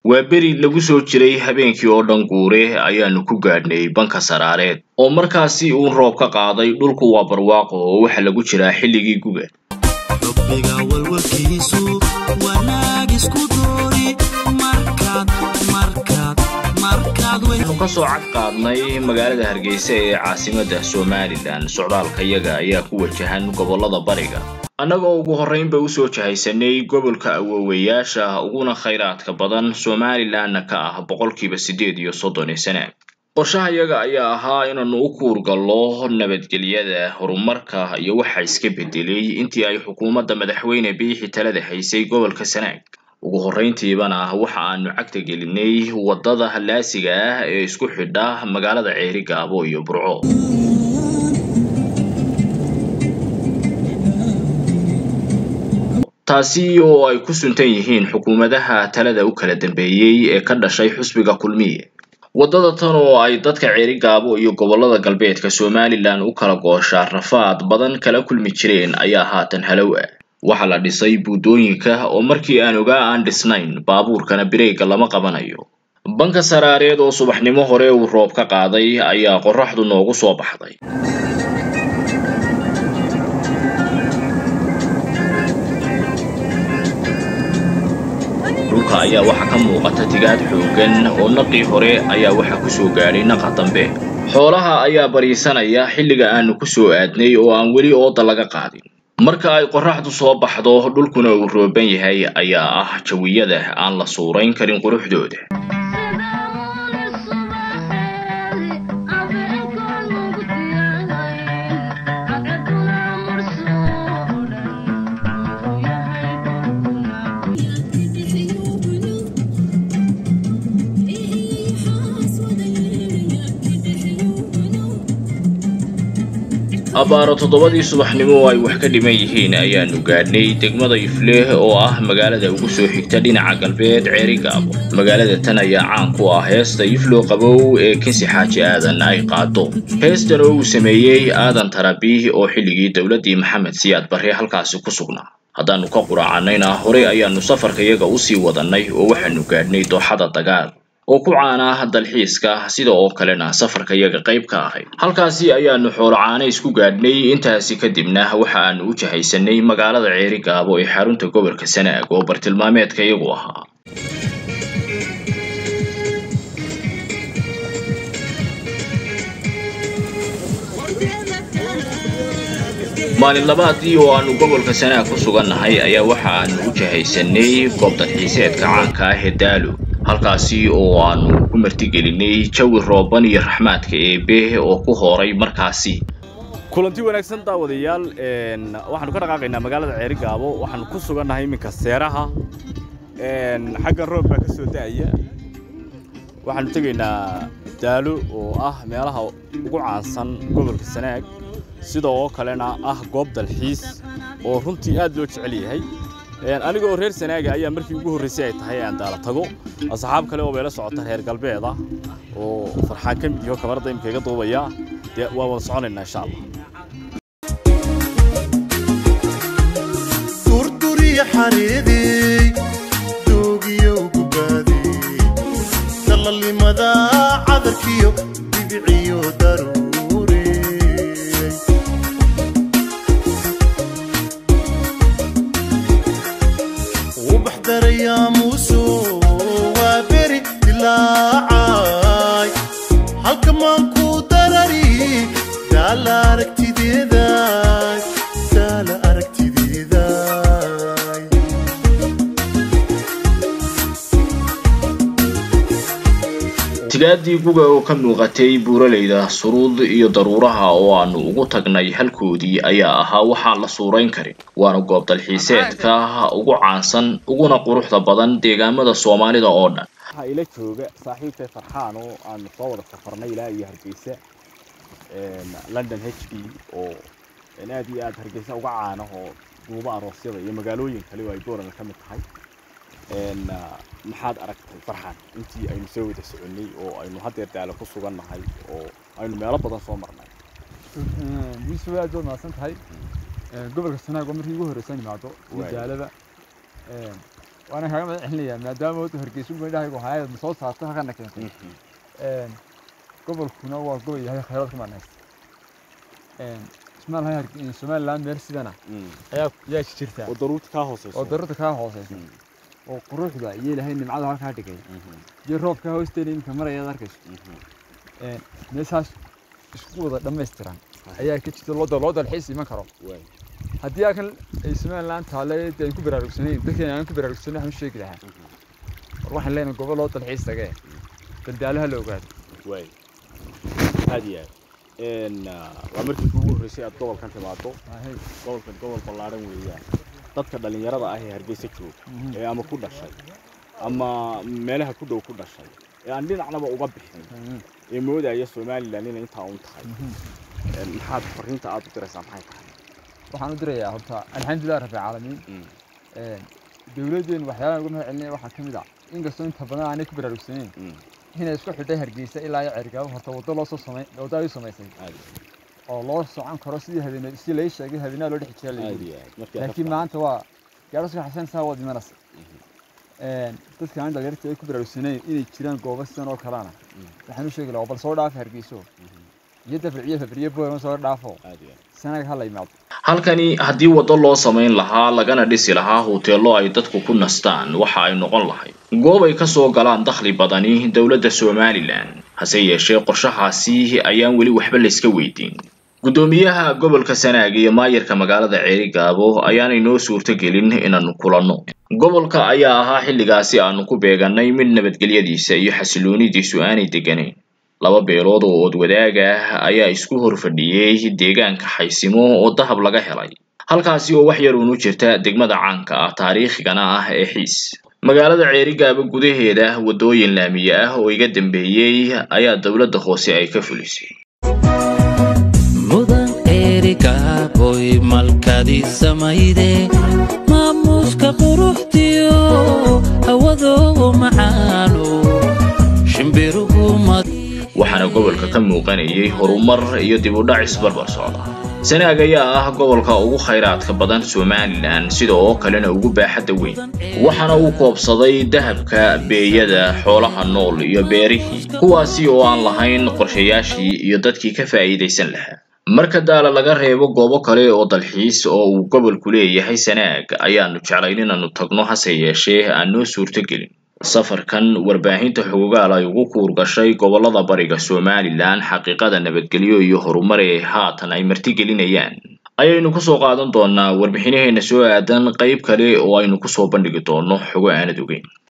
waa beri lagu soo jiray habeenkii oo dhan guure ayaanu ku gaadhnay banka saraareed oo markaasi uun roob ka qaaday dhulku waa barwaaqo oo waxa lagu jiraa xilligii guga waxaanu ka soo cad qaadnay magaalada hargeysa ee caasimadda somalilan socdaalkayaga ayaa ku wajahan gobollada bariga annagoo ugu horraynba usoo jahaysanay gobolka awoowayaasha uguna khayraadka badan somalilanna ka ah boqolkiiba siddeed iyo soddon ee sana qorshahayaga ayaa ahaa inaannu u kuurgallo nabadgelyada horumarka iyo waxa iska beddelay intii ay xukuumadda madaxweyne biixi talada haysay gobolka sanaag ugu horrayntiibana waxa aanu cagta gelinay waddada laasiga ah ee isku xidha magaalada ceeri gaabo iyo burco taasi oo ay ku suntan yihiin xukuumadaha talada u kala dambeeyey ee ka dhashay xusbiga kulmiye waddada tan oo ay dadka ceeri gaabo iyo gobollada galbeedka somalilan u kala gooshaa rafaad badan kala kulmi jireen ayaa haatan halow ah waxaa la dhisay buuddooyinka oo markii aan ogaa aan dhisnayn baabuurkana bireega lama qabanayo banka saraareed oo subaxnimo hore uu roob ka qaaday ayaa qorraxdu noogu soo baxday dhulka ayaa waxaa ka muuqata tigaad xooggan oo naqii hore ayaa waxa ku soo gaadhay naqa dambe xoolaha ayaa bariisanaya xilliga aanu ku soo aadnay oo aan weli ooda laga qaadin marka ay qorraxdu soo baxdo dhulkuna uu rooban yahay ayaa ah jawiyada aan la suurayn karin quruxdooda abbaaro toddobadii subaxnimo oo ay wax ka dhiman yihiin ayaanu gaadhnay degmada ifleh oo ah magaalada ugu soo xigta dhinaca galbeed ceeri gaabo magaalada tan ayaa caan ku ah heesta iflo qabow ee kinsi xaaji aadan ay qaado heestan oo uu sameeyey aadan tarabiih oo xilligii dowladdii maxamed siyaad barre halkaasi ku sugnaa haddaannu ka quraacannayna horey ayaannu safarkayaga usii wadannay oo waxaanu gaadhnay dooxada dagaal oo ku caana dalxiiska sida oo kalena safarkayaga qayb ka ahayd halkaasi ayaanu xoolo caana isku gaadhnay intaasi kadibna waxa aanu u jahaysanay magaalada ceeri gaabo ee xarunta gobolka sanaag oo bartilmaameedka iyagu ahaa maalin labaadii oo aanu gobolka sanaag ku sugannahay ayaa waxa aanu u jahaysanay goob dalxiiseedka caanka ah ee daalo halkaasi oo aanu ku martigelinay jawi rooban iyo raxmaadka eebe oo ku hooray markaasi kulanti wanaagsan daawadayaal waxaanu ka dhaqaaqaynaa magaalada ceeri gaabo waxaanu ku sugannahay iminka seeraha xaggan roob baa ka soo da'aya waxaanu tegaynaa daalo oo ah meelaha ugu caansan gobolka sanaag sidoo kalena ah goob dalxiis oo runtii aad loo jecel yahay anigoo reer sanaaga ayaa markii ugu horraysay ay tahay aan daala tago asxaab kale oo bayla socota reer galbeed ah oo farxaan ka mid yaho kamarada imika iga duubaya dee waan wada soconaynaa insha allah durduriya xareedey doogiyo gubaadey dalalimada cadarkiyo dhibiciyo daruurey ubax darayaa muuso waa beri dilaacay halka maanku darari daala aragtideeday daala aragtideeday tigaadii guga oo ka muuqatay buuralayda suruud iyo daruuraha oo aanu ugu tagnay halkoodii ayaa ahaa waxaan la suurayn karin waana goob dalxiiseedka ugu caansan uguna quruxda badan deegaamada soomaalida oo dhan waxaa ila jooga saaxiibtay farxaan oo aanu soo wada safarnay ilaa iyo hargeysa london h b oo aad iyo aad hargeysa uga caana oo duuba aroosyada iyo magaalooyin kale oo ay goorana ka mid tahay maxaad aragtay farxaan intii aynu soo wada soconnay oo aynu haddeer daalo ku sugan nahay oo aynu meelo badan soo marnay yuusuf aad baad mahadsan tahay gobolka sanaag oo markii ugu horreysaan imaado iyo Waay. daalada waana kaaga mahad celinayaa maadaama wadda hargeysa meydhahaygu hayad ma soo saarto halkana keentay gobolkuna waa gobol yahay khayraad ku manaysta ismaal hay somaliland meel sidana ayaa yaa jirtaa oo daruurta kaa hooseyso oo daruurta kaa hooseysa oo quruxda iyo ilaahay nimcada halkaa dhigay iyo roobka hoosteena iminka marayaad arkayso meeshaas isku wada dhammaystiran ayaa ka jirta loo loo dalxiis iman karo haddii akan ay somaliland taale dee aan ku baraarugsanayn dadkeena aan ku baraarugsanayn waxaan u sheegi lahaa war waxaan leenahay gobol loo dalxiis tagee daldaalaha la ogaado waay aad iyo aad waa markii kuugu horreysay aad gobolkan timaado gobolkan gobol ballaaran weeyaan dadka dhallinyarada ah ee hargeysa jooga ee ama ku dhashay ama meelaha ku dhow ku dhashay ee aan dhinacnaba uga bixin ee moodaya somaliland inay intaa un tahay maxaad fariinta aad u diraysaa maxay tahay waxaan u dirayaa horta alxamdulilah rabbi caalamiin dowladdeenu waxyaabaha uga mahad celinaya waxaa ka mid ah inkastoo inta badan aanay ku baraarugsanayn inay isku xidhay hargeysa ilaa iyo cergaabo horta waddo loo soo samay waddo ay u samaysay oo loo socon karo sidii habeen si lay sheegay habeenaha loo dhex jiraa layidhi laakiin maanta waa gaadhaska xasan saa wad imanaysa dadka aan dhalinyarta ay ku baraarugsanayn inay jiraan goobo sidan oo kalena waxaan u sheegi lahaa bal soo dhaafa hargeyso iyo dafriciyo fabriyo boorama soo dhaafo sanaga ha la yimaado halkani haddii waddo loo samayn lahaa lagana dhisi lahaa hoteello ay dadku ku nastaan waxa ay noqon lahayd goob ay ka soo galaan dakhli badani dowladda somalilan hase yeeshee qorshahaasi ayaan weli waxba layska weydiin guddoomiyaha gobolka sanaag iyo maayarka magaalada ceerigaabo ayaanay noo suurtogelin inaannu kulanno gobolka ayaa ahaa xilligaasi aanu ku beegannay mid nabadgelyadiisa iyo xasiloonidiisu aanay degganayn laba beelood oo ood wadaag ah ayaa isku hor fadhiyey deegaanka xaysimo oo dahab laga helay halkaasi oo wax yar uunu jirta degmada caanka ah taariikhigana ah ee xiis magaalada ceerigaaba gudaheeda waddooyin laamiye ah oo iga dambeeyey ayaa dowladda hoose ay ka fulisay mudan ceerigaaboy malkadii samayde maamuuska quruxdiyo hawadoo macaano shimbiruhu waxaana gobolka ka muuqanayay horumar iyo dib u dhac isbarbar socda sanaag ayaa ah gobolka ugu khayraadka badan somalilan sida oo kalena ugu baaxadda weyn waxaana uu koobsaday dahabka beeyada xoolaha nool iyo beerihii kuwaasi oo aan lahayn qorshayaashii iyo dadkii ka faa'iidaysan lahaa marka daala laga reebo goobo kale oo dalxiis oo uu gobolku leeyahay sanaag ayaanu jeclayn inaannu tagno hase yeeshee aan noo suurtogelin safarkan warbaahinta xogogaal ay ugu kuur gashay gobollada bariga somalilan xaqiiqada nabadgelyo iyo horumar ee haatan ay martigelinayaan ayaynu kusoo qaadan doonaa warbixinaheena soo aadan qayb kale oo aynu kusoo bandhigi doono xogo aanad ogeyn